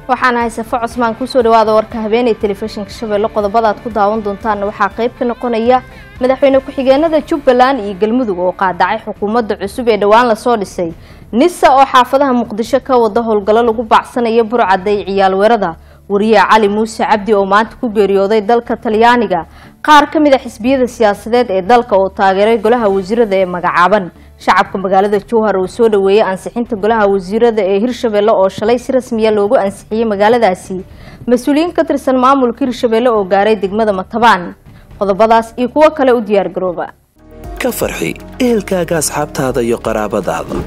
waxaan ahay safo cusmaan kusoo dhawaada warka habeenay telefishinka shabeelle qodobadaad ku daawan doontaanna waxaa qayb ka noqonaya madaxweyne ku-xigeenada jubbaland iyo galmudug oo qaadacay xukuumadda cusub ee dhowaan lasoo dhisay nisa oo xaafadaha muqdisho ka wada howlgallo lagu baacsanayo burcadday ciyaal weerada wariye cali muuse cabdi oo maanta ku geeriyooday dalka talyaaniga qaar ka mid a xisbiyada siyaasadeed ee dalka oo taageeray golaha wasiirada ee magacaaban shacabka magaalada jowhar uu soo dhaweeyey ansixinta golaha wasiirada ee hirshabelle oo shalay si rasmiya loogu ansixiyey magaaladaasi mas-uuliyiin ka tirsan maamulka hirshabelle oo gaaray degmada matabaan qodobadaas iyo kuwo kale u diyaar garooba ka farxi ehelkaaga asxaabtaada iyo qaraabadaada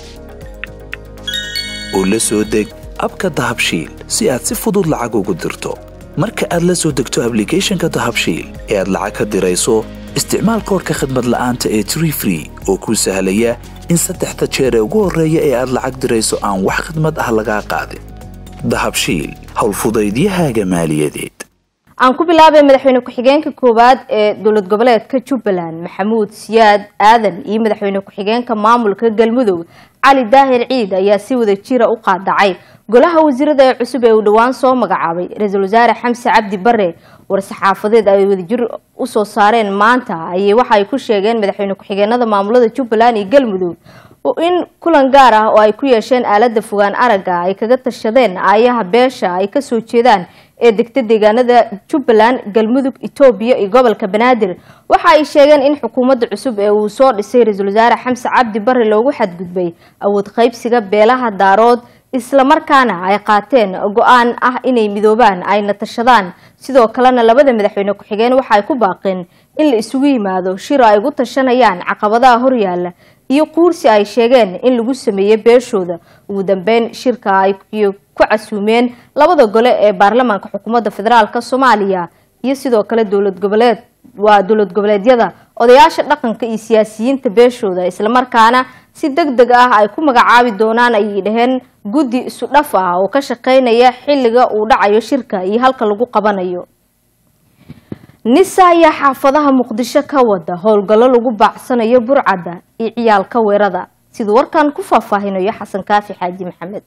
oo la soo deg abka dahabshiil si aad si fudud lacag ugu dirto marka aad la soo degto ablicathonka dahabshiil ee aad lacag ka dirayso isticmaal koorka khadmad la'aanta ee tree free oo kuu sahlaya in saddexda jeer ee ugu horreeya ee aad lacag dirayso aan wax khidmad ah lagaa qaadin dahabshiil howlfudaydiyahaaga maaliyadeed aan ku bilaabay madaxweyne ku-xigeenka koowaad ee dowlad goboleedka jubbaland maxamuud siyaad aadan iyo madaxweyne ku-xigeenka maamulka galmudug cali daahir ciid ayaa si wada jira u qaadacay golaha wasiirada ee cusub ee uu dhowaan soo magacaabay ra-iisul wasaare xamse cabdi bare war-saxaafadeed ay wadajir usoo saareen maanta ayay waxa ay ku sheegeen madaxweyne ku-xigeenada maamulada jubbaland iyo galmudug in kulan gaar ah oo ay ku yeesheen aalada fogaan aragga ay kaga tashadeen aayaha beesha ay kasoo jeedaan ee degta deegaanada jubbaland galmudug etoobiya iyo gobolka banaadir waxa ay sheegeen in xukuumadda cusub ee uu soo dhisay ra-iisul wasaare xamse cabdi bare loogu xadgudbay awood qaybsiga beelaha daarood islamarkaana ay qaateen go-aan ah inay midoobaan ayna tashadaan sidoo kalena labada madaxweyne ku-xigeen waxa ay ku baaqeen in la isugu yimaado shir ay ugu tashanayaan caqabadaha horyaala iyo quursi ay sheegeen in lagu sameeyey beeshooda ugu dambeyn shirka ay ku casuumeen labada gole ee baarlamaanka xukuumadda federaalk soomaaliya iyo sidoo kale dowlad goboleed waa dowlad goboleedyada odayaasha dhaqanka iyo siyaasiyiinta beeshooda islamarkaana si deg deg ah ay ku magacaabi doonaan ayay dhaheen guddi isu dhaf ah oo ka shaqeynaya xilliga uu dhacayo shirka iyo halka lagu qabanayo nisa ayaa xaafadaha muqdisho ka wada howlgallo lagu baacsanayo burcadda iyo ciyaalka weerada siduu warkan ku faahfaahinayo xasan kaafi xaaji maxamed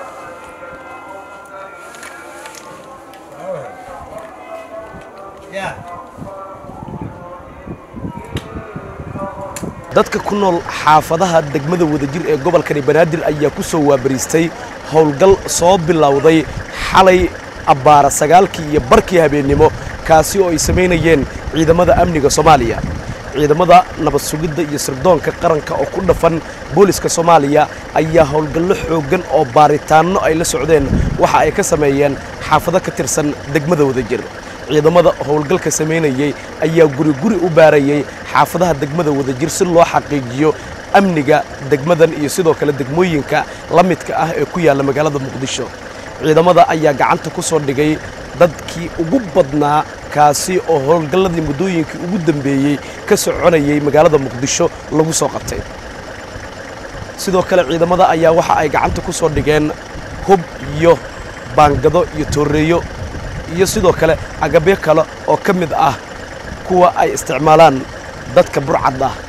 dadka ku nool xaafadaha degmada wadajir ee gobolkani banaadir ayaa ku soo waabariistay howlgal soo bilowday xalay abbaara sagaalkii iyo barkii habeennimo kaasi oo ay samaynayeen ciidamada amniga soomaaliya ciidamada nabad sugidda iyo sirdoonka qaranka oo ku dhafan booliska soomaaliya ayaa howlgallo xooggan oo baaritaanno ay la socdeen waxa ay ka sameeyeen xaafado ka tirsan degmada wadajir ciidamada howlgalka samaynayey ayaa guri guri u baarayey xaafadaha degmada wadajir si loo xaqiijiyo amniga degmadan iyo sidoo kale degmooyinka la midka ah ee ku yaalla magaalada muqdisho ciidamada ayaa gacanta ku soo dhigay dadkii ugu badnaa kaasi oo howlgalladii muddooyinkii ugu dambeeyey ka soconayay magaalada muqdisho lagu soo qabtay sidoo kale ciidamada ayaa waxa ay gacanta ku soo dhigeen hub iyo baangado iyo tooreeyo iyo sidoo kale agabyo kale oo ka mid ah kuwa ay isticmaalaan dadka burcad ah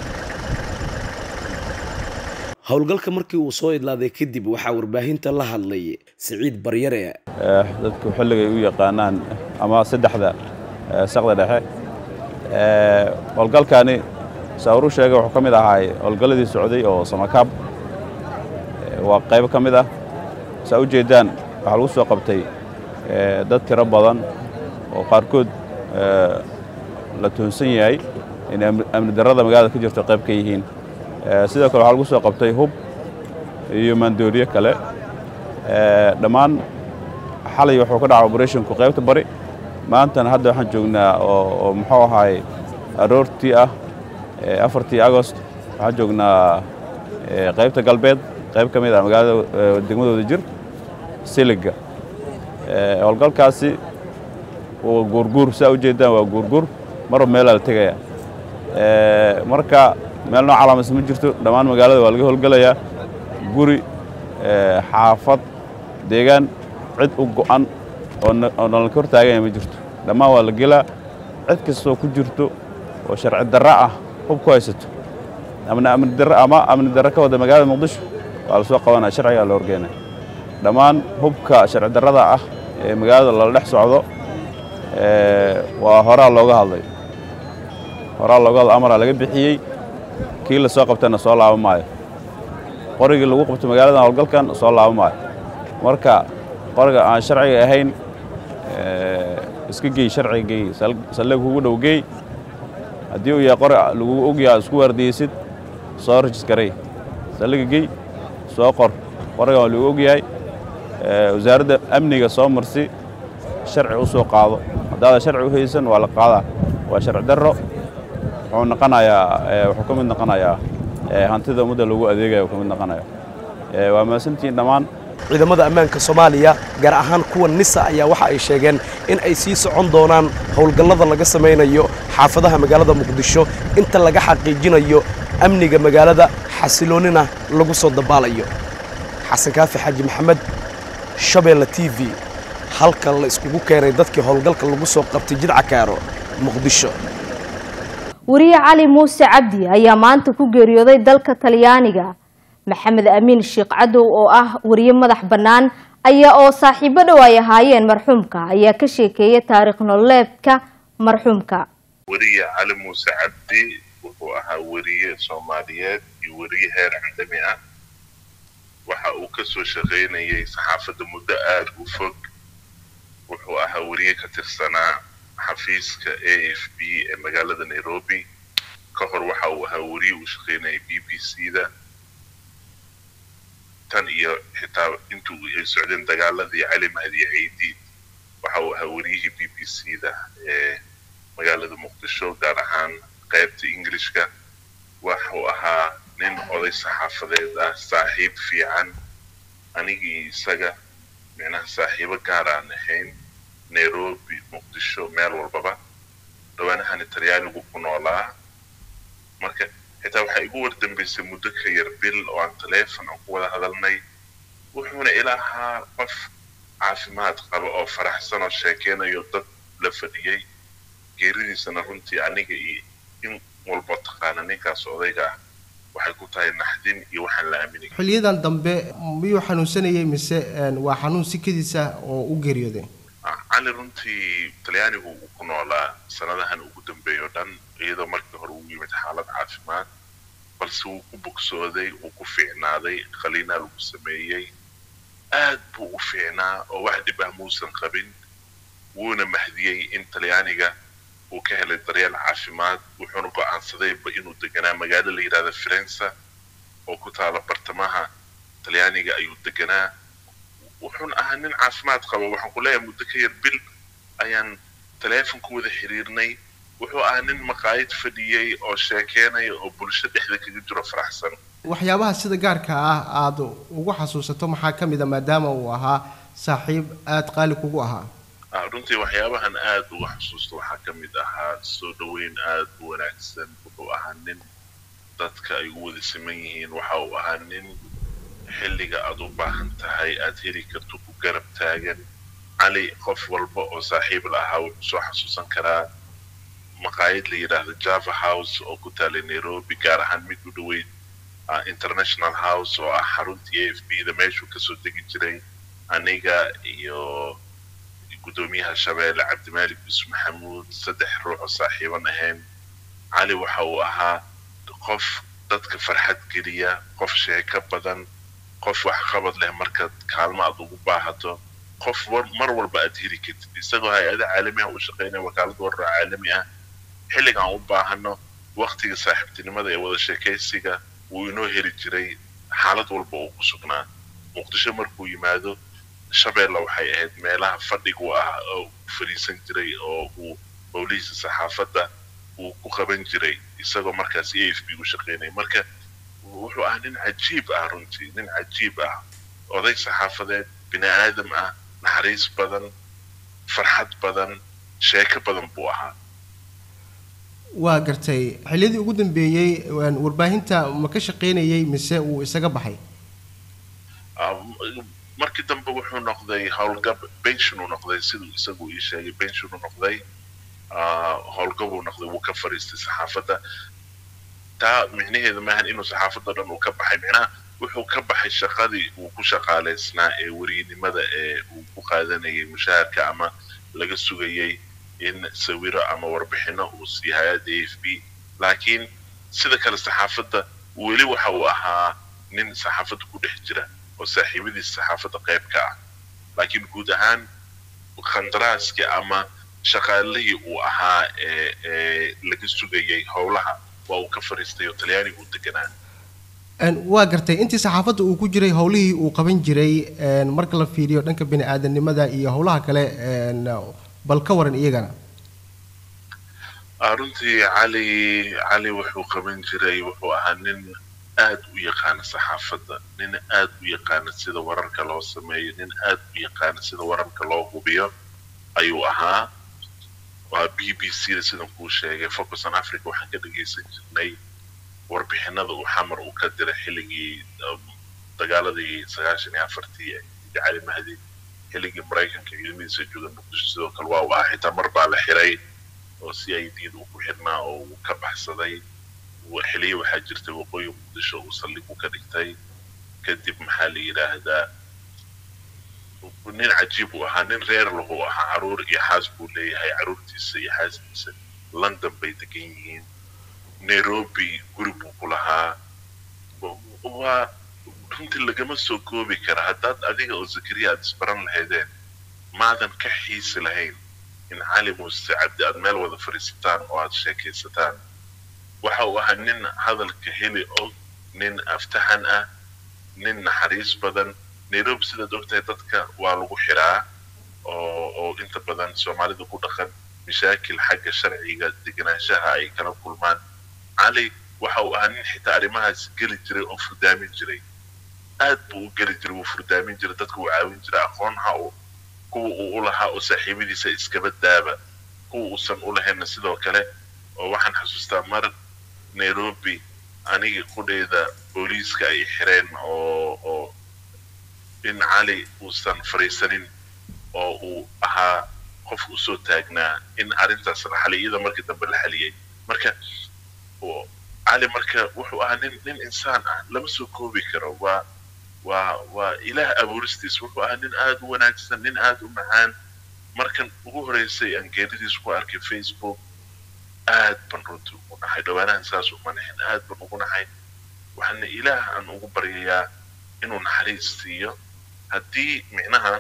howlgalka markii uu soo idlaaday kadib waxaa warbaahinta la hadlay siciid baryare dadku xilligay u yaqaanaan ama saddexda saqda dhexe howlgalkani saawuru sheega wuxuu ka mid ahaa howlgalladii socday oo samakaab waa qaybo ka mid ah saa u jeedaan waxaa lagu soo qabtay dad tiro badan oo qaarkood la tuhunsan yahay inay amni darrada magaalada ka jirto qayb ka yihiin sidoo kale waxaa lagu soo qabtay hub iyo maandooriye kale dhammaan xalay wuxuu ka dhaca oberethonku qaybta bari maantana hadda waxaan joognaa oo muxuu ahaay aroortii ah afartii agost waxaan joognaa qaybta galbeed qayb ka mid ah magaalada degmada wadajir siliga howlgalkaasi waa guurguur saa u jeedaan waa guurguur marba meelaa la tegaya marka meel noo calaamaysa ma jirto dhammaan magaalada waa laga howlgelayaa guri xaafad deegaan cid u go'an oo nalanka hor taaganya ma jirto dhammaan waa la gelaa cid kastoo ku jirto oo sharci darra ah hub ku haysato ama amni darra ka wada magaalada muqdisho waa la soo qabanaya sharcigaa la horgeynaya dhammaan hubka sharci darrada ah ee magaalada lala dhex socdo waa horaa looga hadlay horaa looga hadlay amaraa laga bixiyey kii la soo qabtana soo laaba maayo qorigii lagu qabto magaaladan howlgalkan soo laaba maayo marka qoriga aan sharciga ahayn iska gey sharciga gey saldhig kugu dhow gey haddii uu yahay qori lagu ogyaha isku waardiyeysid soo rajiskarey saldhiga gey soo qor qorigan waa lagu ogyahay wasaaradda amniga soo marsi sharci u soo qaado haddaadan sharci u haysan waa la qaadaa waa sharci darro wuxuu noqonayaa wuxuu ka mid noqonayaa hantida ummadda lagu adeegaya uu ka mid noqonaya waa mahadsantihiin dhammaan ciidamada ammaanka soomaaliya gaar ahaan kuwa nisa ayaa waxa ay sheegeen in ay sii socon doonaan howlgallada laga samaynayo xaafadaha magaalada muqdisho inta laga xaqiijinayo amniga magaalada xasiloonnina lagu soo dabaalayo xasan kaafi xaaji maxamed shabeelle t v halka la iskugu keenay dadkii howlgalka lagu soo qabtay jidca kaaro muqdisho wariye cali muuse cabdi ayaa maanta ku geeriyooday dalka talyaaniga maxamed amiin sheekh cadow oo ah wariye madax bannaan ayaa oo saaxiibo dhow ay ahaayeen marxuumka ayaa ka sheekeeyay taariikh nololeedka marxuumka weriye cali muuse cabdi wuxuu ahaa weriye soomaaliyeed iyo weriye heer caalami ah waxa uu ka soo shaqaynayay saxaafadda muddo aada u fog wuxuu ahaa weriye ka tirsanaa xafiiska a f b ee magaalada nairobi ka hor waxa uu ahaa weriye uu shaqaynayay b b c da tan iyo xitaa intuu ay socdeen dagaaladii cali mahdi ciidi waxa uu ahaa weriyihii b b c da ee magaalada muqdisho gaar ahaan qaybta englishka waxuu ahaa nin oday saxaafadeed ah saaxiib fiican anigii isaga micnaha saaxiibo gaar aan ahayn nairobi muqdisho meel walbaba dhawaanahani talyaanigu ku noolaa marka xitaa waxaa igu wardambaysay muddo ka yar bil oo aan taleefon aan ku wada hadalnay wuxuuna ila ahaa qof caafimaad qaba oo faraxsan oo sheekeynayo dad la fadhiyey geeridiisana runtii aniga iyo in walba taqaana ninkaas odayga ah waxay ku tahay naxdin iyo waxaan la aaminay xiliyadan dambe miyuu xanuunsanayay mise waa xanuun sikadiisa oo u geeriyooday cali runtii talyaanigu uu ku noolaa sanadahan ugu dambeeya o dhan iyadoo markii hore uu yimid xaalad caafimaad balse wuu ku bogsooday wuu ku fiicnaaday khaliinaa lagu sameeyey aad buu u fiicnaa oo wax dhib ah muusan qabin wuuna mahdiyey in talyaaniga uu ka helay daryeel caafimaad wuxuuna go'aansadayba inuu deganaa magaalo la yidhahda firenza oo ku taala bartamaha talyaaniga ayuu deganaa wuxuuna ahaa nin caafimaad qaba waxaan ku leeyahay muddo ka yar bil ayaan taleefon ku wada xiriirnay wuxuu ahaa nin maqaayad fadhiyey oo sheekeynaya oo bulsho dhexda kaga jiro faraxsan waxyaabaha sida gaarka ah aada ugu xasuusato maxaa ka mid a maadaama uu ahaa saaxiib aada qaali kugu ahaa runtii waxyaabahan aada uga xusuusta waxaa ka mid ahaa soo dhoweyn aada u wanaagsan wuxuu ahaa nin dadka ay u wada siman yihiin waxa uu ahaa nin xilliga aada u baahan tahay aada heli karto ku garab taagan cali qof walba oo saaxiib la ahaa wuxuu soo xasuusan karaa maqaayad la yidhaahdo java house oo ku taalay nairobi gaar ahaan mid u dhoweyd international house oo ah xaruntii a f b da meeshuu kasoo degi jiray aniga iyo guddoomiyaha shabeelle cabdimaalik yusuf maxamuud saddex ruux oo saaxiiban ahayn cali waxa uu ahaa qof dadka farxad geliya qof sheeko badan qof waxqabad leh markaad kaalmo aad ugu baahato qof mar walba aad heli kartid isagoo hay-ada caalami ah u shaqaynaya wakaalada warra caalami ah xilligaan u baahano waktiga saaxiibtinimada ee wada sheekaysiga wuu inoo heli jiray xaalad walba uu ku sugnaa muqdisho markuu yimaado shabeelle waxay ahayd meelaha fadhigu ah oo fadhiisan jiray oo uu howlihiisa saxaafadda uu ku qaban jiray isagoo markaas a f b u shaqaynaya marka wuxuu ahaa nin cajiib ah runtii nin cajiib ah oday saxaafadeed bini aadam ah naxariis badan farxad badan sheeko badan buu ahaa waa gartay xilliyadii ugu dambeeyey warbaahinta ma ka shaqaynayay mise uu isaga baxay markii dambe wuxuu noqday howlgab benshon uu noqday siduu isagu ii sheegay benshon uu noqday howlgab uu noqday wuu ka fariistay saxaafadda taa micnaheedu maahan inuu saxaafadda dhan uu ka baxay micnaha wuxuu ka baxay shaqadii uu ku shaqaalaysnaa ee weriynimada ee uu ku qaadanayay mushaharka ama laga sugayay in sawiro ama warbixino uu siiyo hay-adda a f b laakiin sida kale saxaafadda weli waxa uu ahaa nin saxaafadda ku dhex jira oo saaxiibadiis saxaafadda qayb ka ah laakiin guud ahaan khandaraaskii ama shaqaalihii uu ahaa ee ee laga sugayay howlaha waa uu ka fariistay oo talyaaniga uu deganaa waa gartay intii saxaafadda uu ku jiray howlihii uu qaban jiray marka la fiiriyo dhanka bini aadanimada iyo howlaha kale bal ka waran iyagana runtii cali cali wuxuu qaban jiray wuxuu ahaa nin aad u yaqaana saxaafadda nin aad u yaqaana sida wararka loo sameeyo nin aad u yaqaana sida wararka loo hubiyo ayuu ahaa waa b b c da sidan kuu sheegay focus on africa waxaan ka dhagaysan jirnay warbixinada uu xamar uu ka diray xilligii dagaaladii sagaashan iyo afartii cali mahdi xilligii maraykanka ciidamadiisa jooga muqdisho sidoo kale waa uu ahaa xitaa mar baa la xiray oo c i d da uu ku xirnaa oo uu ka baxsaday xiliyo waxaa jirtay waqooyi muqdisho uu saldhig u ka dhigtay kadib maxaa la yidhaahdaa nin cajiib uu ahaa nin reer lahu ahaa caruur iyo xaas buu leeyahay caruurtiisa iyo xaaskiisa london bay degan yihiin nairobi guri buu ku lahaa waa runtii lagama soo koobi kara haddaad adiga oo zakariya aad isbaran lahaydeen maadan ka xiisi lahayn in cali muuse cabdi aad meel wada fadhiisataan oo aad sheekaysataan waxa uu ahaa nin hadalka heli og nin aftahan ah nin naxariis badan nairobi sidaad ogtahay dadka waa lagu xiraa oo oo inta badan soomaalida ku dhaqan mashaakil xagga sharciga deganaanshaha ay kala kulmaan cali waxa uu ahaa nin xitaa arrimahaas geli jiray oo furdaamin jiray aad buu u geli jiray wuu furdaamin jiray dadka wuu caawin jiray aqoonha uu kuwa uu u lahaa oo saaxiibadiisa iskaba daaba kuwa uusan u lahaynna sidoo kale oo waxaan xasuustaa mar nairobi aniga qudheeda booliiska ay xireen oo oo in cali uusan fariisanin oo uu ahaa qof usoo taagnaa in arrintaas la xaliyay iyadoo markii dambe la xaliyay marka cali marka wuxuu ahaa nin nin insaan ah lama soo koobi karo waa waa waa ilaah abuuristiis wuxuu ahaa nin aada u wanaagsan nin aada u macaan markan ugu horeysay aan geeridiis ku arkay facebook aad ban runtii ugu naxay dhawaanahan saas uma naxin aad ban ugu naxay waxaana ilaah aan ugu baryayaa inuu naxariis siiyo haddii micnaha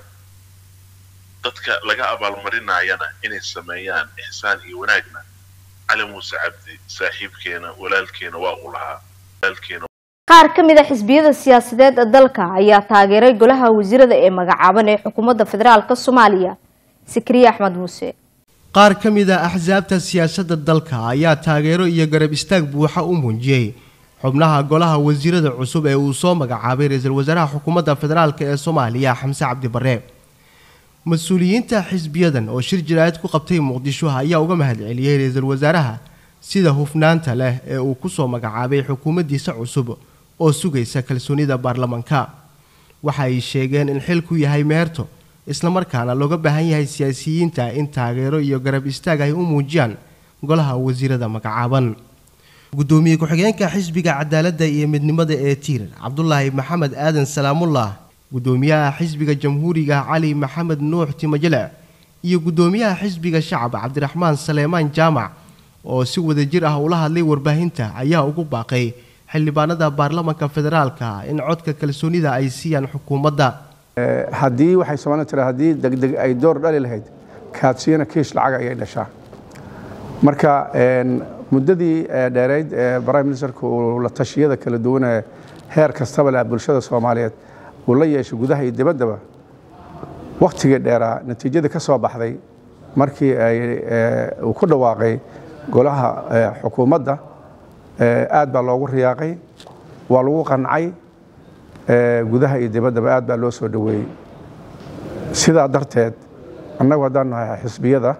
dadka laga abaalmarinayana inay sameeyaan ixsaan iyo wanaagna cali muuse cabdi saaxiibkeena walaalkeena waa uu lahaa walaalkeena qaar ka mid a xisbiyada siyaasadeed ee dalka ayaa taageeray golaha wasiirada ee magacaaban ee xukuumadda federaalk soomaaliya sikriye axmed muuse qaar ka mid a axsaabta siyaasadda dalka ayaa taageero iyo garab istaag buuxa u muujiyey xubnaha golaha wasiirada cusub ee uu soo magacaabay ra-iisul wasaaraha xukuumadda federaalk ee soomaaliya xamse cabdi barre mas-uuliyiinta xisbiyadan oo shir jaraa'id ku qabtay muqdisho ayaa uga mahadceliyey ra-iisul wasaaraha sida hufnaanta leh ee uu ku soo magacaabay xukuumaddiisa cusub oo sugaysa kalsoonida baarlamaanka waxa ay sheegeen in xilku yahay meerto islamarkaana looga baahan yahay siyaasiyiinta in taageero iyo garab istaag ay u muujiyaan golaha wasiirada magacaaban gudoomiye ku-xigeenka xisbiga cadaaladda iyo midnimada ee tiir cabdulaahi maxamed aadan salaamullah gudoomiyaha xisbiga jamhuuriga cali maxamed nuux timajele iyo gudoomiyaha xisbiga shacab cabdiraxmaan saleemaan jaamac oo si wadajir ah ula hadlay warbaahinta ayaa ugu baaqay xildhibaanada baarlamanka federaalka in codka kalsoonida ay siiyaan xukuumadda haddii waxay soomaalida tira haddii degdeg ay door dhali lahayd kaadsiina kiish lacag ayay dhashaa marka muddadii dheerayd ee prime ministerku uu la tashiyada kala duwan ee heer kastaba leh bulshada soomaaliyeed uu la yeeshay gudaha iyo dibaddaba wakhtigii dheeraa natiijadii ka soo baxday markii ay uu ku dhawaaqay golaha xukuumadda aad baa loogu riyaaqay waa lagu qancay gudaha iyo dibaddaba aad baa loo soo dhoweeyey sidaa darteed annagu haddaan nahay xisbiyada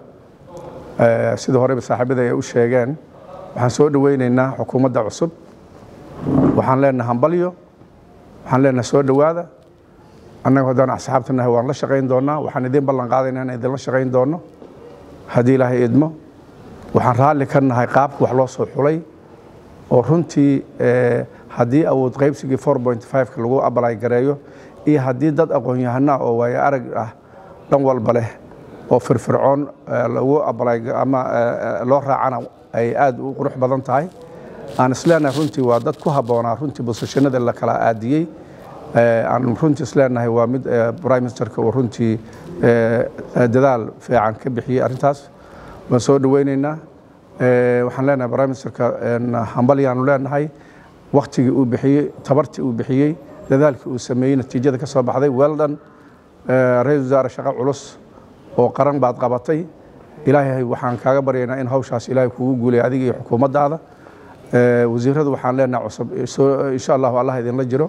sida horeba saaxiibada ay u sheegeen waxaan soo dhoweynaynaa xukuumadda cusub waxaan leenahay hambalyo waxaan leenahay soo dhowaada annagu haddaan asxaabta nahay waan la shaqayn doonnaa waxaan idiin ballan qaadaynaa inaan idinla shaqayn doonno haddii ilaahay idmo waxaan raalli ka nahay qaabka wax loo soo xulay oo runtii haddii awood qaybsigii ka lagu abalay gareeyo iyo haddii dad aqoon-yahanaa oo waayo arag ah dhan walba leh oo firfircoon lagu abalay ama loo raacana ay aad u qurux badan tahay aan isleenahay runtii waa dad ku habboonaa runtii bosashanada la kala aadiyey aan runtii isleenahay waa mid prime ministerka uu runtii dadaal fiican ka bixiyey arrintaas waan soo dhoweyneynaa waxaan leenahay prime ministerka hambalyaanu leenahay waktigii uu bixiyey tabartii uu bixiyey dadaalkii uu sameeyey natiijada ka soo baxday weldon ra-isul wasaare shaqo culus oo qaran baad qabatay ilaahay waxaan kaaga baryaynaa in hawshaas ilaahay kugu guulay adiga iyo xukuumaddaada wasiiradu waxaan leenahay cusub insha allahu allah idinla jiro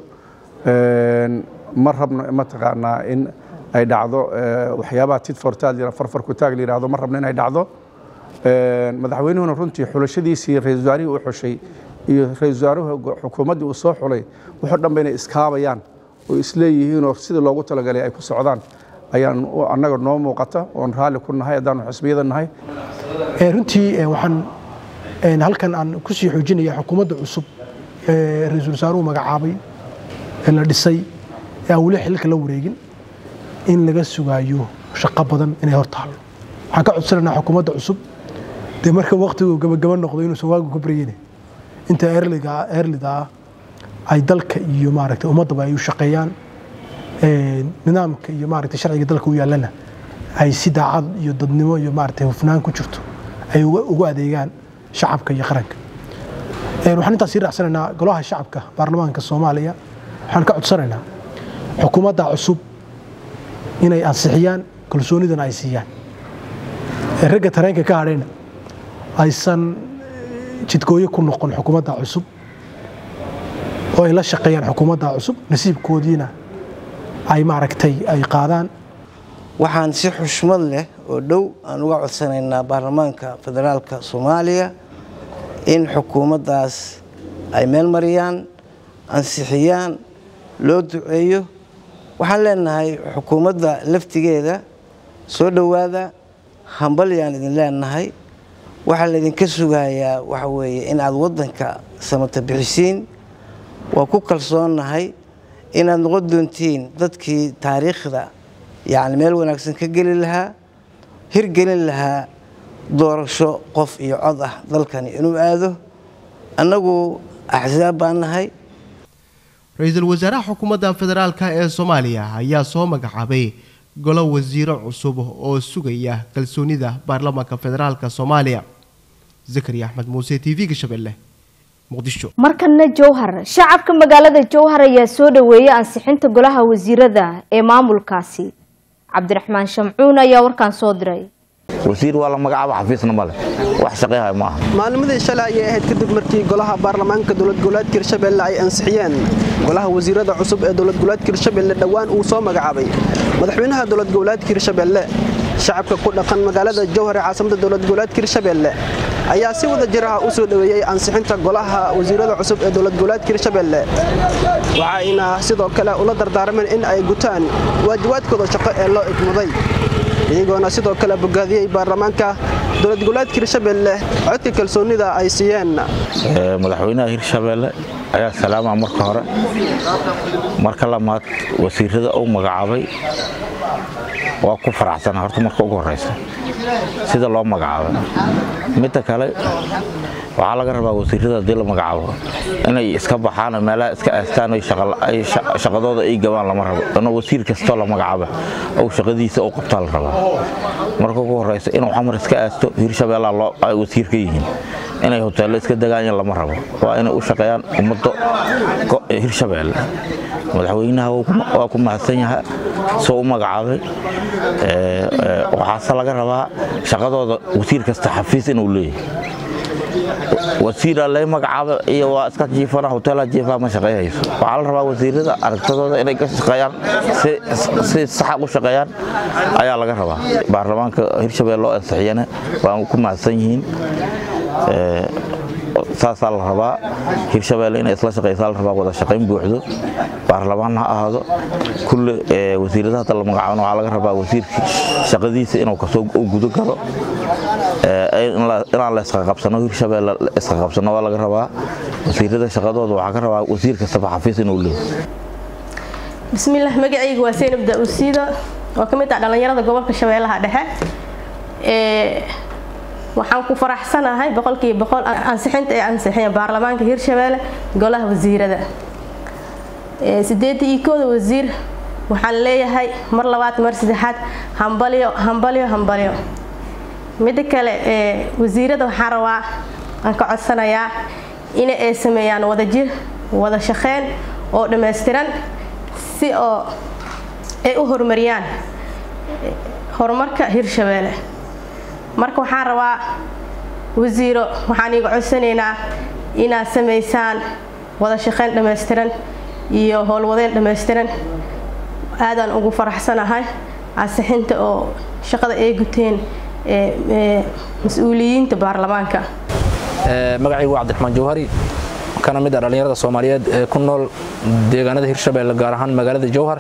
ma rabno mataqaanaa in ay dhacdo waxyaabaha tidfortaad farfarku taag la yidhahdo ma rabno in ay dhacdo madaxweynuhuna runtii xulashadiisii ra-isul wasaarihii uu xushay iyo ra-isul wasaaruhu xukuumaddii uu soo xulay wuxuu dhanba inay iskaabayaan oo isleeyihiinoo sidii loogu talagalay ay ku socdaan ayaan annaga noo muuqata oon raalli ku nahay haddaanu xisbiyada nahay runtii waxaan halkan aan ku sii xoojinaya xukuumadda cusub ee ra-iisul wasaaruhu magacaabay ee la dhisay ee aan weli xilka la wareegin in laga sugaayo shaqo badan inay hor taalo waxaan ka codsanaynaa xukuumadda cusub dee marka waktigu gabagaba noqdo inuusan waagu ka baryeyne inta eerlida ah ay dalka iyo maaragtay ummaddaba ay u shaqeeyaan nidaamka iyo maaragtay sharciga dalka u yaallana ay si daacad iyo dadnimo iyo maaragtay hufnaan ku jirto ay ugu adeegaan shacabka iyo qaranka waxaan intaas sii raacsanaynaa golaha shacabka baarlamaanka soomaaliya waxaan ka codsanaynaa xukuumadda cusub inay ansixiyaan kalsoonidana ay siiyaan ragga tareenka ka hadhayna aysan jidgooyo ku noqon xukuumadda cusub oo ay la shaqeeyaan xukuumadda cusub nasiibkoodiina ay maaragtay ay qaadaan waxaan si xushmad leh oo dhow aan uga codsanaynaa baarlamaanka federaalka soomaaliya in xukuumaddaas ay meel mariyaan ansixiyaan loo duceeyo waxaan leenahay xukuumadda laftigeeda soo dhowaada hambalyaan idin leenahay waxaa laydinka sugayaa waxa weeye in aad waddanka samata bixisiin waa ku kalsoonnahay inaad noqon doontiin dadkii taariikhda yacni meel wanaagsan ka geli lahaa hirgelin lahaa doorasho qof iyo cod ah dalkani inuu aado annagu axsaab baan nahay ra-iisul wasaaraha xukuumadda federaalka ee soomaaliya ayaa soo magacaabay golo wasiiro cusub oo sugaya kalsoonida baarlamaanka federaalka soomaaliya zakariya axmed muuse t v-ga shabeelle muqdisho markana jowhar shacabka magaalada jowhar ayaa soo dhaweeyay ansixinta golaha wasiirada ee maamulkaasi cabdiraxmaan shamcuun ayaa warkaan soo diray wasiir waa la magacaaba xafiisna male wax shaqeehay ma aha maalmadii shalay ayay ahayd kadib markii golaha baarlamaanka dowlad goboleedka hirshabelle ay ansixiyeen golaha wasiirada cusub ee dowlad goboleedka hirshabelle dhowaan uu soo magacaabay madaxweynaha dowlad goboleedka hirshabelle shacabka ku dhaqan magaalada jowhar ee caasimada dowlad goboleedka hirshabelle ayaa si wada jir ah u soo dhoweeyey ansixinta golaha wasiirada cusub ee dowlad goboleedka hirshabelle waxayna sidoo kale ula dardaarmeen in ay gutaan waajibaadkooda shaqo ee loo igmaday iyagoona sidoo kale bogaadiyey baarlamaanka dowlad goboleedka hirshabelle codka kalsoonida ay siiyeen madaxweynaha hirshabelle ayaa salaama marka hore marka lamaad wasiirada uu magacaabay waa ku faraxsana horta marka ugu horeysa sida loo magacaabay midda kale waxaa laga rabaa wasiirada haddii la magacaabo inay iska baxaan meelaha iska aastaan shaqadooda ay gabaan lama rabo inuu wasiir kastoo la magacaaba ou shaqadiisa u qabtaa la rabaa marka ugu horeysa inuu xamar iska aasto hirshabeellaa ay wasiir ka yihiin inay hoteello iska degaanyan lama rabo waa inay u shaqeeyaan ummadda hirshabeelle madaxweynaha waa ku mahadsan yaha soo u magacaabay waxaase laga rabaa shaqadooda wasiir kasta xafiis inuu leeyahay wasiira lay magacaaba iyo waa iska jiifana hoteela jiifa ma shaqeeyhayso waxaa la rabaa wasiirada aragtadooda inay ka shaqeeyaan si saxa u shaqeeyaan ayaa laga rabaa baarlamaanka hirshabelle loo ansixiyana waa ku mahadsan yihiin saasaa la rabaa hirshabelle inay isla shaqeysaa la rabaa wada shaqayn buuxdo baarlamaan ha ahaado kulle wasiirada hadda la magacaabana waxaa laga rabaa wasiirkii shaqadiisa inuu kasoo gudo galo inaan la isqaqabsano hirshabeelle isqaqabsano waa laga rabaa wasiirada shaqadooda waxaa ka rabaa wasiir kastaba xafiis inuu leeyo bismillaah magacayga waa seynab daa-usiida oo ka mid ah dhallinyarada gobolka shabeellaha dhexe waxaan ku faraxsanahay boqolkiiba boqol ansixinta ay ansixiyeen baarlamaanka hirshabeelle golaha wasiirada sideedda iyo kooda wasiir waxaan leeyahay mar labaad mar saddexaad hambalyo hambalyo hambalyo midda kale wasiirada waxaan rabaa aan ka codsanayaa in ay sameeyaan wadajir wada shaqeyn oo dhammaystiran si oo ay u horumariyaan horumarka hirshabeelle marka waxaan rabaa wasiiro waxaan iiga codsanaynaa inaad samaysaan wada shaqeyn dhammaystiran iyo howlwadeen dhammaystiran aadaan ugu faraxsanahay ansixinta oo shaqada ay guteen mas-uuliyiinta baarlamaanka magacaygu waa cabdiraxmaan jawhari kana mid ah dhallinyarada soomaaliyeed ee ku nool deegaanada hirshabeelle gaar ahaan magaalada jowhar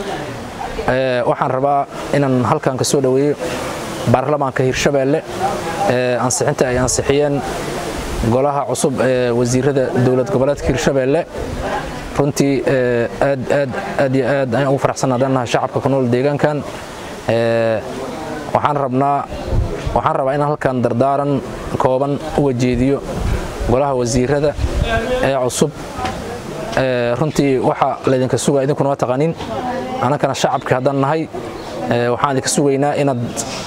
waxaan rabaa inaan halkan ka soo dhoweeyo baarlamaanka hirshabeelle ansixinta ay ansixiyeen golaha cusub ee wasiirada dowlad goboleedka hirshabeelle runtii aad aad aad iyo aad ayaan ugu faraxsanaa dhannaha shacabka ku nool deegaankan waxaan rabnaa waxaan rabaa inaan halkan dardaaran kooban u wajeediyo golaha wasiirada ee cusub runtii waxa laydinka sugaa idinkuna waa taqaanin annagana shacabka haddaan nahay waxaan idinka sugaynaa inaad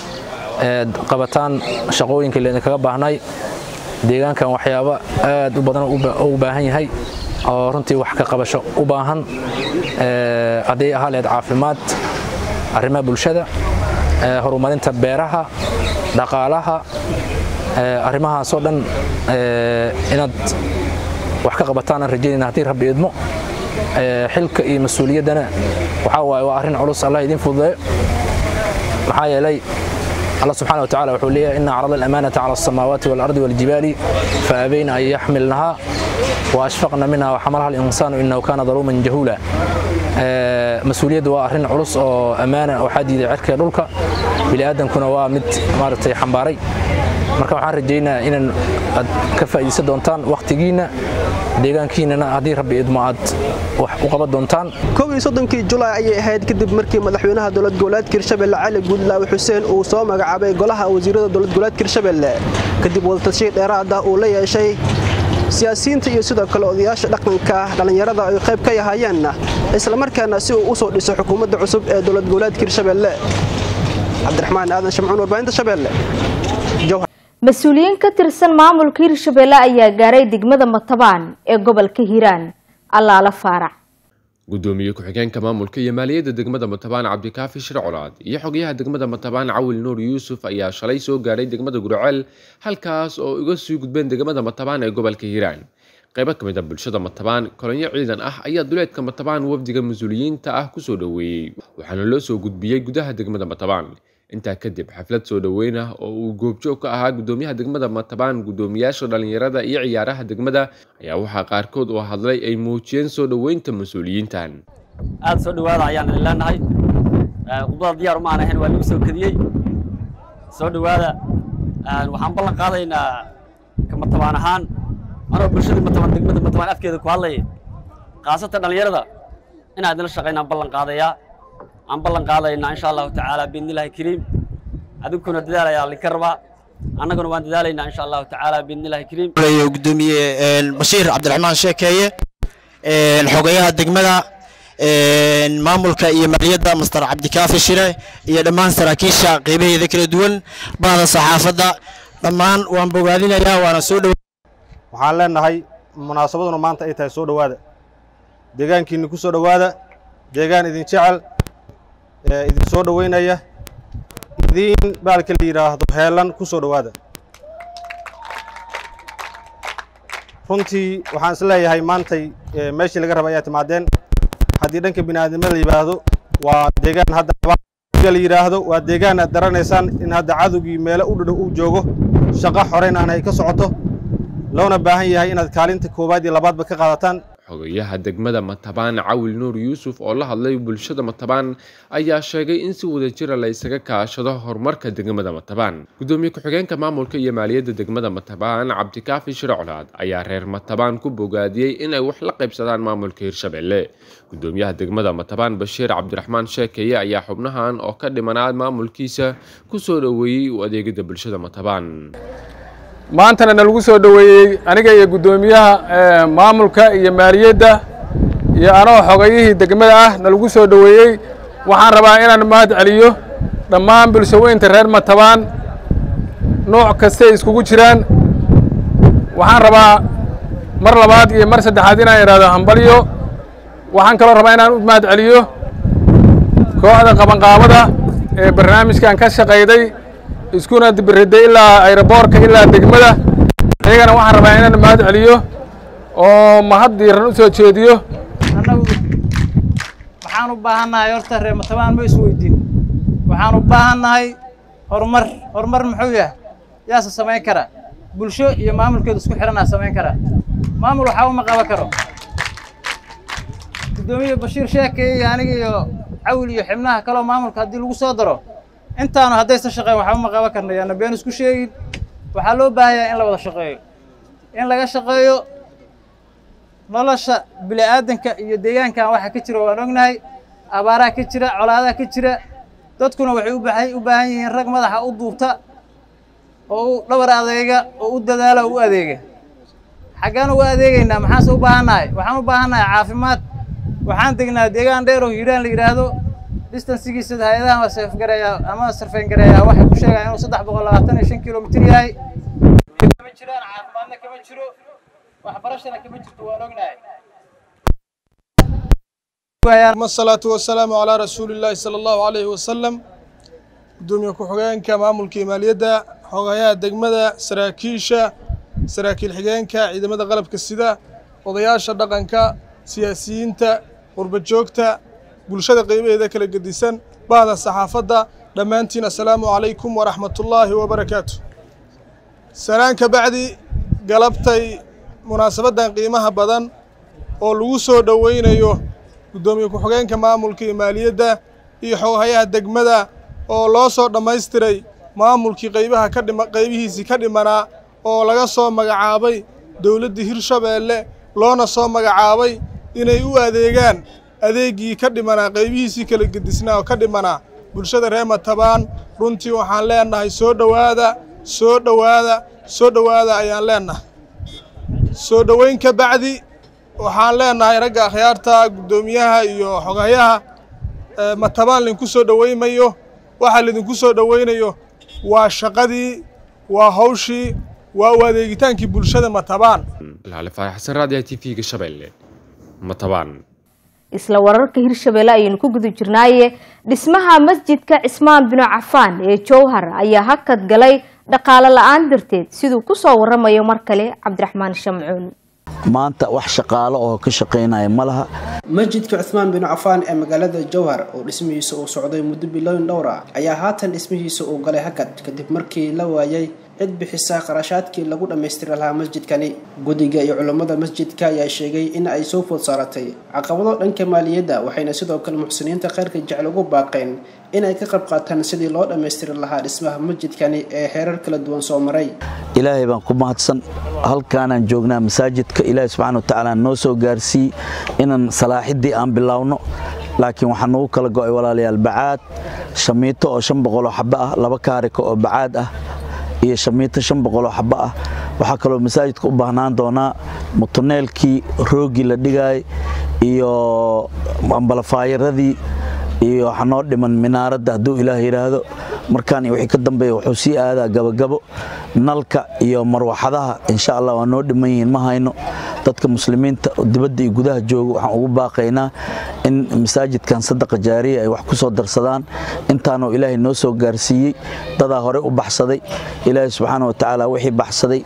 qabataan shaqooyinkii laydinkaga baahnay deegaankan waxyaabo aad u badan u baahan yahay oo runtii wax ka qabasho u baahan hadday ahaa leed caafimaad arrimaha bulshada horumarinta beeraha dhaqaalaha arrimahaasoo dhan inaad wax ka qabataan aan rajaynayna haddii rabbi idmo xilka iyo mas-uuliyaddana waxaa waaye waa arrin culus allah idiin fududeeyo maxaa yeelay الله سبحانه وتعالى وحول لي إن عرض الأمانة على السماوات والأرض والجبال فأبين أن يحملنها وأشفقنا منها وحملها الإنسان إنه كان ظلوما جهولا مسؤولية وأهرين علص أو أمانة أو حديد عركة دولك بلا آدم كنا وامد مارتي حنباري marka waxaan rajaynaa inaan aad ka faa'iidaysan doontaan wakhtigiina deegaankiinana haddii rabbi idmo aad wax u qaban doontaan koob iyo soddonkii julaay ayay ahayd kadib markii madaxweynaha dowlad goboleedka hirshabelle cali guudlaawe xuseen uu soo magacaabay golaha wasiirada dowlad goboleedka hirshabelle kadib wadatashiy dheeraad ah uu la yeeshay siyaasiyiinta iyo sidoo kale odayaasha dhaqanka dhallinyarada ay qayb ka yahaayeen islamarkaana si uu u soo dhiso xukuumadda cusub ee dowlad goboleedka hirshabelle cabdiraxmaan aadan shamcuun warbaahinta shabeelle mas-uuliyiin ka tirsan maamulka hirshabelle ayaa gaaray degmada matabaan ee gobolka hiiraan allaala faarac gudoomiye ku-xigeenka maamulka iyo maaliyadda degmada matabaan cabdikaafi shir colaad iyo xogayaha degmada matabaan cawil nuur yuusuf ayaa shalay soo gaaray degmada gurceel halkaas oo iga sii gudbeen degmada matabaan ee gobolka hiiraan qaybo ka mid a bulshada matabaan kolonyo ciidan ah ayaa duleedka matabaan wafdiga mas-uuliyiinta ah kusoo dhoweeyey waxaana loo soo gudbiyey gudaha degmada matabaan intaa kadib xaflad soo dhoweyn ah oo uu goobjoog ka ahaa gudoomiyaha degmada matabaan gudoomiyaasha dhallinyarada iyo ciyaaraha degmada ayaa waxaa qaarkood oo hadlay ay muujiyeen soo dhoweynta mas-uuliyiintan aad soo dhowaada ayaan idin leenahay khudbada diyaar uma aan ahayn waa lagu soo kadiyey soo dhowaada waxaan ballan qaadaynaa ka matabaan ahaan anoo bulshadii matabaan degmada matabaan afkeeda ku hadlaya khaasatan dhallinyarada inaan idinla shaqaynaan ballan qaadayaa aan ballan qaadaynaa insha allahu tacaala biidnillahi kariim adinkuna dadaalayaa linka rabaa annaguna waan dadaalaynaa insha allahu tacaala biidnillahi kariim gudoomiye bashiir cabdiraxmaan sheekeeye xogayaha degmada maamulka iyo maaliyadda master cabdikaafi shire iyo dhammaan saraakiisha qeybaheeda kala duwan bahda saxaafadda dhammaan waan bogaadinayaa waana soo dhow waxaan leenahay munaasabaduna maanta ay tahay soo dhowaada deegaankiinni ku soo dhowaada deegaan idin jecel idin soo dhoweynaya idiin baalka la yidhaahdo heelan ku soo dhowaada runtii waxaan is leeyahay maantay meeshii laga raba ayaa timaadeen haddii dhanka bini'aadnimada la yidhaahdo waa deegaan hadda la yidhaahdo waa deegaan aad daranaysaan in hadda cadowgii meelo u dhadhow uu joogo shaqo xoreyn aan ay ka socoto loona baahan yahay inaad kaalinta koowaad iyo labaadba ka qaadataan xogayaha degmada matabaan cawil nuur yuusuf oo la hadlay bulshada matabaan ayaa sheegay in si wadajira la isaga kaashado horumarka degmada matabaan gudoomiye ku-xigeenka maamulka iyo maaliyadda degmada matabaan cabdikaafi shire colaad ayaa reer matabaan ku bogaadiyey inay wax la qaybsadaan maamulka hirshabelle gudoomiyaha degmada matabaan bashiir cabdiraxmaan sheekeye ayaa xubnahan oo ka dhimanaa maamulkiisa kusoo dhoweeyey u adeegida bulshada matabaan maantana nalagu soo dhoweeyey aniga iyo guddoomiyaha maamulka iyo maaliyadda iyo anoo xogayihii degmada ah nalagu soo dhoweeyey waxaan rabaa inaan mahad celiyo dhammaan bulshaweynta reer matabaan nooc kastay iskugu jiraan waxaan rabaa mar labaad iyo mar saddexaad inaan idhaahdo hambalyo waxaan kaloo rabaa inaan u mahad celiyo kooxda qabanqaabada ee barnaamijkan ka shaqayday iskuna dibiriday ilaa ayroboorka ilaa degmada iyagana waxaan rabaa inaan mahad celiyo oo mahad diiran u soo jeediyo annagu waxaan u baahannahay horta reer matabaan ma isweydiin waxaan u baahannahay horumar horumar muxuu yahay yaase samayn kara bulsho iyo maamulkeedu isku xihanaa samayn kara maamul waxaa uma qaban karo guddoomiye bashiir sheekay iyo aniga iyo cawil iyo xibnaha kaloo maamulka haddii lagu soo daro intaanu haddaysan shaqeyn waxba ma qaban karna yaana been isku sheegin waxaa loo baahanyaa in la wada shaqeeyo in laga shaqeeyo nolosha bini'aadanka iyo deegaankan waxa ka jira waan ognahay abaaraha ka jira colaadaha ka jira dadkuna waxay u baahan u baahan yihiin rag madaxa u duubta oo u dhabar adeega oo u dadaala oo u adeega xaggaan uga adeegaynaa maxaanse u baahannahay waxaan u baahannahay caafimaad waxaan degnaa deegaan dheer oo hiiraan la yidhaahdo distansigiisa hay-adaha safgareeya ama sarfeyngareeya waxay ku sheegaan inuu saddex boqol labaatan iyo shan kilomitir yahay kama jiraan caafimaadna kama jiro waxbarashana kama jirto waan ognahay الصلاة والسلام على رسول الله صلى الله عليه وسلم gudoomiye ku-xigeenka maamulka maaliyadda xogayaha degmada saraakiisha saraakiil xigeenka ciidamada qalabka sida odayaasha dhaqanka siyaasiyiinta qurbajoogta bulshada qeybaheeda kala gedisan bahda saxaafadda dhammaantiin assalaamu calaykum waraxmatullaahi wabarakaatu salaan ka bacdi galabtay munaasabaddan qiimaha badan oo lagu soo dhoweynayo guddoomiye ku-xigeenka maamulka iyo maaliyadda iyo xogayaha degmada oo loo soo dhammaystiray maamulkii qaybaha ka dhima qaybihiisii ka dhimanaa oo laga soo magacaabay dowladdii hirshabeelle loona soo magacaabay inay u adeegaan adeeggii ka dhimanaa qaybihiisii kala gedisnaa oo ka dhimanaa bulshada reer matabaan runtii waxaan leenahay soo dhowaada soo dhowaada soo dhowaada ayaan leenahay soo dhoweyn ka bacdi waxaan leenahay ragga akhyaarta guddoomiyaha iyo xogayaha matabaan linku soo dhoweymayo waxaa laydinku soo dhoweynayo waa shaqadii waa hawshii waa u adeegitaankii bulshada matabaan laale faarax xasan raadiyaha t v-ga shabeelle matabaan isla wararka hirshabelle ayaynu ku guda jirnaaye dhismaha masjidka cismaan binu cafaan ee jowhar ayaa hakad galay dhaqaale la-aan darteed siduu ku soo waramayo mar kale cabdiraxmaan shamcuun maanta wax shaqaalo oo ka shaqaynaya ma laha masjidka cusmaan bin cafaan ee magaalada jowhar oo dhismihiisa uu socday muddo bilooyin dhowr ah ayaa haatan dhismihiisa uu galay hakad kadib markii la waayay cid bixisa qarashaadkii lagu dhammaystiri lahaa masjidkani guddiga iyo culummada masjidka ayaa sheegay in ay soo food saaratay caqabado dhanka maaliyadda waxayna sidoo kale muxsiniinta khayrka jecel ugu baaqeen inay ka qayb qaataan sidii loo dhammaystiri lahaa dhismaha masjidkani ee heerar kala duwan soo maray ilaahay baan ku mahadsan halkaanaan joognaa masaajidka ilaahay subxaana wa tacaala noo soo gaarsiiyey inaan salaaxiddii aan bilaawno laakiin waxaa nagu kala go'ay walaalayaal bacaad shamiito oo shan boqoloo xabbo ah laba kaarika oo bacaad ah iyo shamiito shan boqoloo xabbo ah waxaa kaloo masaajidka u baahnaan doonaa mutuneelkii roogii la dhigaay iyo ambalafaayaradii iyo waxaa noo dhiman minaaradda hadduu ilaah yidhaahdo markaan iyo wixii ka dambeeya wuxuu sii aadaa gabagabo nalka iyo marwaxadaha insha allah waa noo dhiman yihiin ma hayno dadka muslimiinta dibadda iyo gudaha jooga waxaan ugu baaqaynaa in masaajidkan sadaqa jaariya ay wax ku soo darsadaan intaanoo ilaahay noo soo gaarsiiyey dadaa hore u baxsaday ilaahay subxaana wa tacaala wixii baxsaday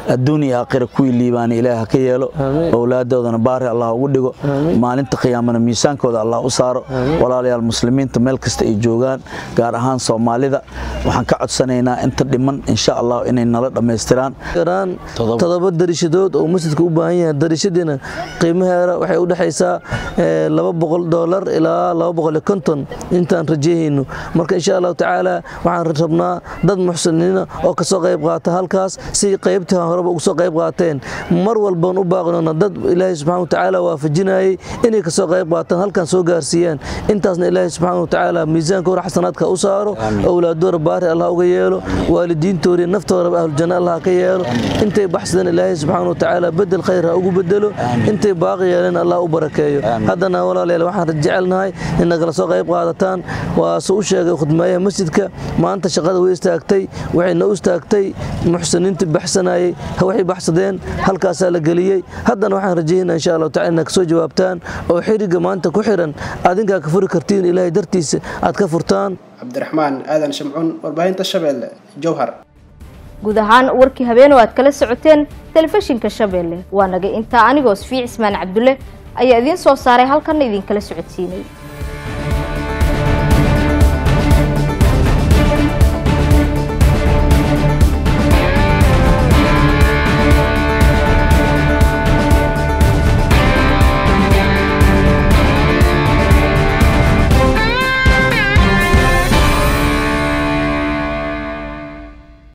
adduun iyo aakhira kuwii liibaana ilaah ha ka yeelo owlaadoodana baari allah ugu dhigo maalinta qiyaamana miisaankooda allah u saaro walaalayaal muslimiinta meel kasta ay joogaan gaar ahaan soomaalida waxaan ka codsanaynaa inta dhiman insha allah inay nala dhammaystiraan todoba darishadood oo masjidka u baahan yahay darishadiina qiimaheeda waxay u dhexaysaa laba boqol doolar ilaa laba boqol iyo konton intaan rajayhayno marka insha allahu tacaala waxaan rabnaa dad muxsiniina oo kasoo qayb qaata halkaas si qaybtii horeba uga soo qayb qaateen mar walbaan u baaqnona dad ilaahay subxana wa tacaala waafajinayay inay kasoo qayb qaataan halkan soo gaarsiiyaan intaasna ilaahay subxaana wa tacaala miisaankooda xasanaadka u saaro owlaadoora baari allah uga yeelo waalidiintoodii naftoodaba ahlujanna allah ka yeelo intay baxsadeen ilaahay subxaana wa tacaala bedel khayr ha ugu bedelo intay baaqi yeeleen allah u barakeeyo haddana walaalayaal waxaan jecelnahay in nagala soo qayb qaadataan waa soo u sheegay khudmeeyaha masjidka maanta shaqada way istaagtay waxayna u istaagtay muxsiniintii baxsanayay waxay baxsadeen halkaasaa la geliyey haddana waxaan rajaynaa insha allahu tacala inaad kasoo jawaabtaan oo xiriga maanta ku xiran adinkaa ka furi kartiin ilaahay dartiisa aad ka furtaan cabdiraxmaan aadan shamcuun warbaahinta shabeelle jowhar guud ahaan warkii habeen oo aad kala socoteen telefishinka shabeelle waa naga intaa anigoo sfiic ismaan cabdulle ayaa idiin soo saaray halkanna idinkala socodsiinay